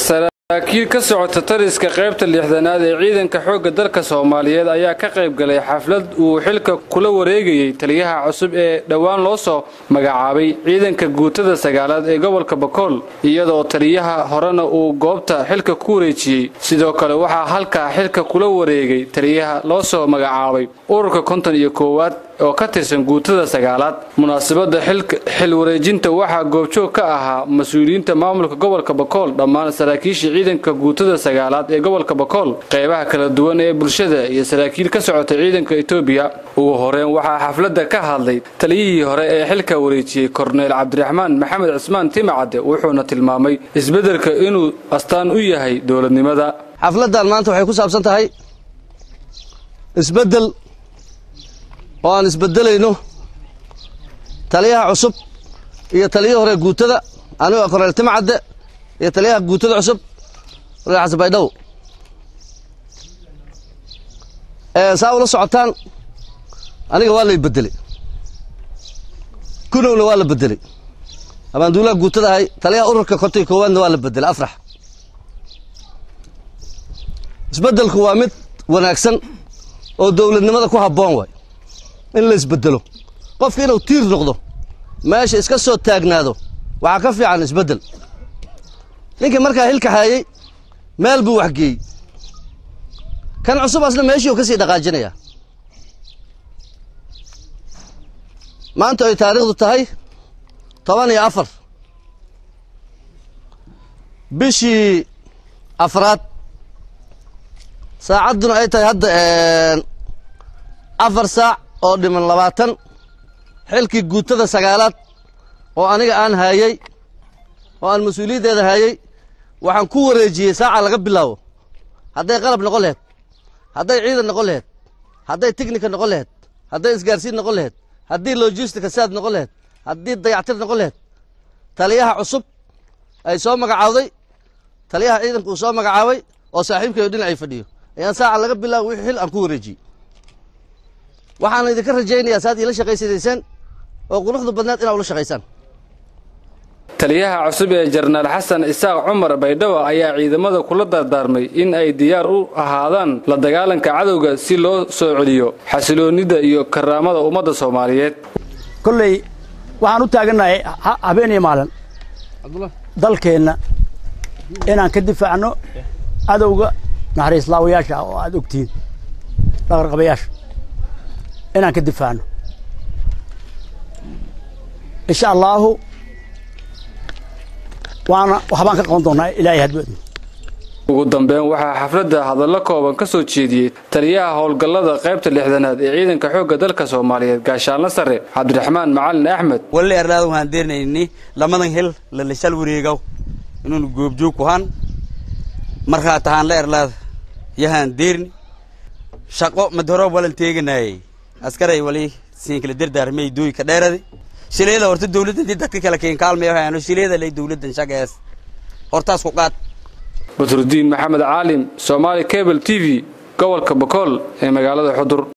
saraakiil ka socota tariska qaybta lixdanaad ee ciidanka xoogga dalka soomaaliyeed ayaa ka qayb galay xaflad uu xilka kula wareegayey taliyaha cusub ee dhowaan loo soo magacaabay ciidanka guutada sagaalaad ee gobolka bakool iyadoo taliyaha horena uu goobta xilka ku wareejiyey sidoo kale waxaa halkaa xilka kula wareegay taliyaha loo soo magacaabay ururka konton iyo koowaad oo ka tirsan guutada sagaalaad munaasabadda xil wareejinta waxaa goobjoog ka ahaa mas-uuliyiinta maamulka gobolka bakool dhammaan saraakiisha ciidanka guutada sagaalaad ee gobolka bakool qeybaha kala duwan ee bulshada iyo saraakiil ka socota ciidanka etoobiya ugu horeen waxaa xafladda ka hadlay taliyihii hore ee xilka wareejiyey korneyl cabdiraxmaan maxamed cismaan timacadde wuxuuna tilmaamay isbeddelka inuu astaan u yahay dowladnimada xafladdan maanta waxay ku saabsan tahay isbeddel oo aan isbedelayno taliyaha cusub iyo taliyihii hore guutada anigoo korneyl timcadde iyo taliyaha guutada cusub korneyl xasan baydhabo saa ula socotaan aniga waa lay bedeley kunowna waa la bedeley abaanduulaha guutada ahay taliyaha ururka konton koowaadna waa la bedelay afrax isbeddelku waa mid wanaagsan oo dowladnimada ku habboon waay in la isbedelo qofka inuu tiir noqdo meesha iska soo taagnaado waxaa ka fiican isbeddel ninkii markaa hilka haayey meel buu waxgeeyey kan cusub asna meeshii uu ka sii dhaqaajinayaa maanta ay taariikhdu tahay toban iyo afar bishii afraad saacadduna ay tahay hadda afar saac oo dhiman labaatan xilkii guutada sagaalaad oo aniga aan haayey oo aan mas-uuliyaddeeda haayey waxaan ku wareejiyey saaca laga bilaabo hadday qalab noqon laheyd hadday ciidan noqon laheyd hadday tignika noqon laheyd hadday isgaarsiin noqon laheyd haddii logistica saad noqon laheyd haddii dayactir noqon laheyd taliyaha cusub ay soo magacaawday taliyaha ciidanka uu soo magacaabay oo saaxiibkeedu dhinacay fadhiyo ayaan saaca laga bilaabo wixii xil aan ku wareejiyey waxaan idinka rajaynayaa saad iila shaqaysanaysaan oo quruxda badnaad inaad ula shaqaysaan taliyaha cusub ee jenaraal xasan isaaq cumar baydhabo ayaa ciidamada kula dardaarmay in ay diyaar u ahaadaan la dagaalanka cadowga si loo soo celiyo xasiloonnida iyo karaamada ummadda soomaaliyeed kolley waxaan u taagannahay habeen iyo maalin dalkeenna inaan ka difaacno cadowga naxariislaawayaasha oo aad ogtihiin dhaqarqabayaasha inaan ka difaacno insha allaahu waana waxbaan ka qaban doonnaa ilaahay hadwadu ugu dambeyn waxaa xafladda hadallo kooban ka soo jeediyey taliyaha howlgallada qaybta lixdanaad ee ciidanka xoogga dalka soomaaliyeed gaashaanla sare cabdiraxmaan macalin axmed walle erlaada waxaan deernayni lamadan hel lalashal wareegaw inuunu goobjoog ku han markaa tahaan la erlaada yahaan deerni shaqo madhoro walan teeganaayey askaray wali siinkala dardaarmay dooyka dheerade shileeda horta dawladda dii dadka kale keen kaalmay waxaano shileeda lay dawladdan shaqees hortaas ku qaad badrudiin maxamed caalim soomaali cable t v gobolka bakool ee magaalada xudur